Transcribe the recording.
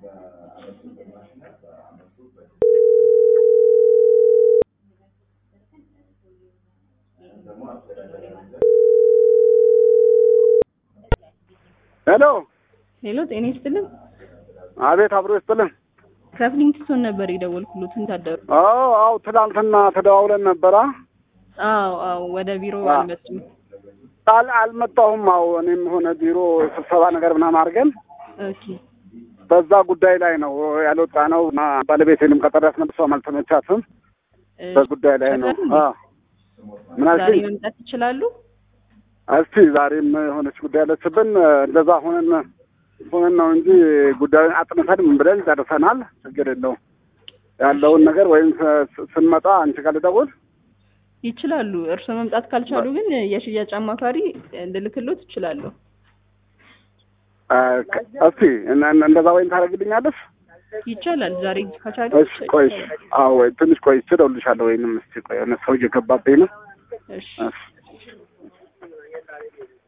ሄሎ ሄሎ፣ ጤና ይስጥልን። አቤት፣ አብሮ ይስጥልን። ከፍሊንግስቶን ነበር የደወልኩሎት። እንታደሩ? አዎ አዎ፣ ትናንትና ተደዋውለን ነበራ። አዎ አዎ፣ ወደ ቢሮ አዎ። አልመጡም። አል አልመጣሁም። አዎ እኔም ሆነ ቢሮ ስብሰባ ነገር ምናምን አድርገን ኦኬ በዛ ጉዳይ ላይ ነው ያልወጣ ነው እና ባለቤቴንም ቀጠሪያት መልሷም አልተመቻትም። እ፣ በጉዳይ ላይ ነው። ይቻላል? አዎ ምን ዛሬ አልሽኝ? መምጣት ይችላሉ? እስቲ ዛሬም የሆነች ጉዳይ አለችብን። እንደዛ ሆነን ሆነን ነው እንጂ ጉዳዩን አጥንተን ምን ብለን ጨርሰናል። ችግር የለውም ያለውን ነገር ወይም ስ- ስንመጣ አንቺ ጋር ልደውል ይችላሉ። እርስዎ መምጣት ካልቻሉ ግን የሽያጭ አማካሪ እንድልክሎት ይችላሉ። አ፣ ከ- እስቲ እነ- እነ- እንደዛ ወይም ታደርግልኛለሽ? ይቻላል። ዛሬ ከቻሉ እሺ ቆይ እሺ። አዎ ወይ ትንሽ ቆይ እደውልልሻለሁ። ወይንም እስቲ ቆይ የሆነ ሰው እየገባብኝ ነው። እሺ እሺ